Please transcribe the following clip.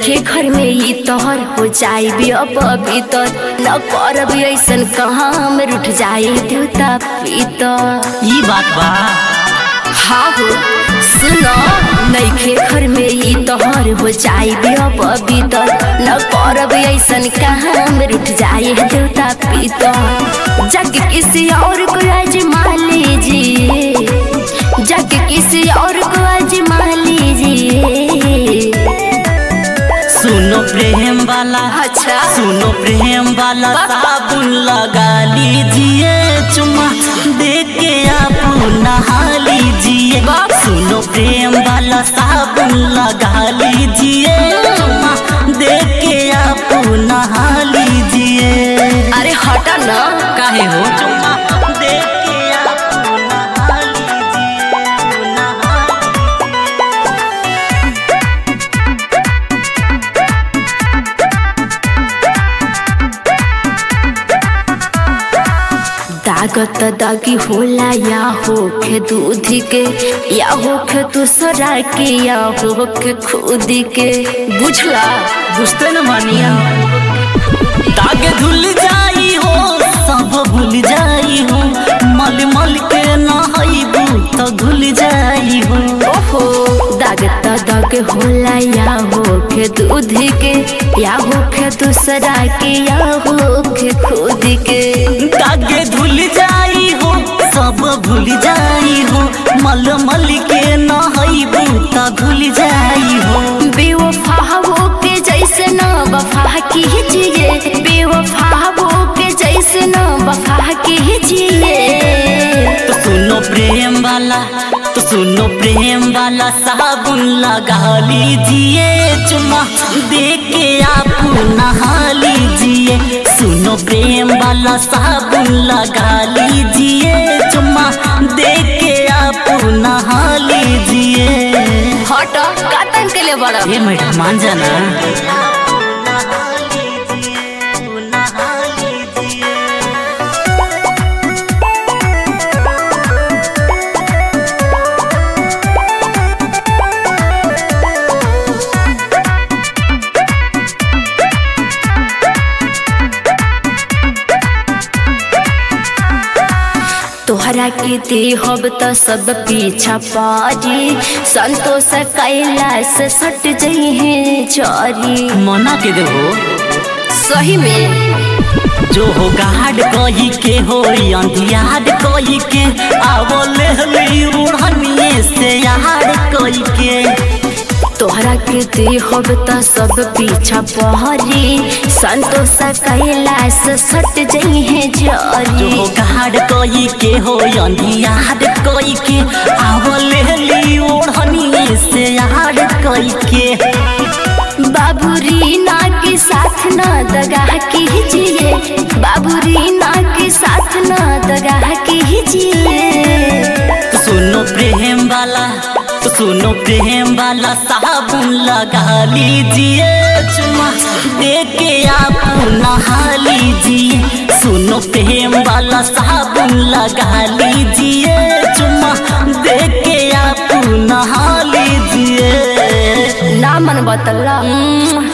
नईखे घर में ई तोहर हो जाई भी अब भीतर न करब ऐसन काम रूठ जाए देवता पीतर ई बात बा हाँ हो सुनो नईखे घर में ई तोहर हो जाई भी अब भीतर न करब ऐसन काम रूठ जाए देवता पीतर जग किसी और को आजमा लीजिए जग किसी और को आजमा लीजिए सुनो प्रेम वाला अच्छा सुनो प्रेम वाला साबुन लगा लीजिए चुमा दे के आप नहा लीजिए सुनो प्रेम वाला साबुन लगा लीजिए चुमा दे के आप नहा लीजिए अरे हटा ना काहे हो चुमा दे के आप नहा लीजिए नहा दागत दागी होला या होखे दूध के या होखे दूसरा के या होखे खुद के बुझला बुझते न मानिया दाग धुल जाई हो सब भूल जाई हो मल मल के नहाइबू तो धुल जाई हो ओहो दागत दाग होला या होखे दूध के या होखे दूसरा के या होखे खुद के दाग धुल जाई हो सब भूल जाई हो मल मल के नहाइबू तो धुल जाई हो बेवफा हो के जैसे न वफा कीजिए बेवफा हो के जैसे न वफा कीजिए तो सुनो प्रेम वाला तो सुनो प्रेम वाला साबुन लगा लीजिए चुमा दे के आप नहा लीजिए सुनो प्रेम वाला साबुन लगा लीजिए चुमा दे के आप नहा लीजिए हट कातन के लिए बड़ा ये मैडम मान जाना तोहरा के देहब त सब पीछा पारी संतोष कैलाश सट जई है चरी मना के देहो सही में जो हो गाड कही के हो अंधियाड कही के आवो लेहली उड़निए से याड कही के तोहरा के देहब त सब पीछा पहरी संतोष कैलाश सट जई है जो जरी हो गाड कही के हो अंधियाड कही के आवो लेहली उड़निए से याड कही के बाबू रीना के साथ न दगा कीजिए बाबू रीना के साथ न दगा कीजिए तो सुनो प्रेम वाला तो सुनो प्रेम वाला साबुन लगा लीजिए चुमा दे के आप नहा लीजिए सुनो प्रेम वाला साबुन लगा लीजिए चुमा दे के आप नहा लीजिए ना मन बतला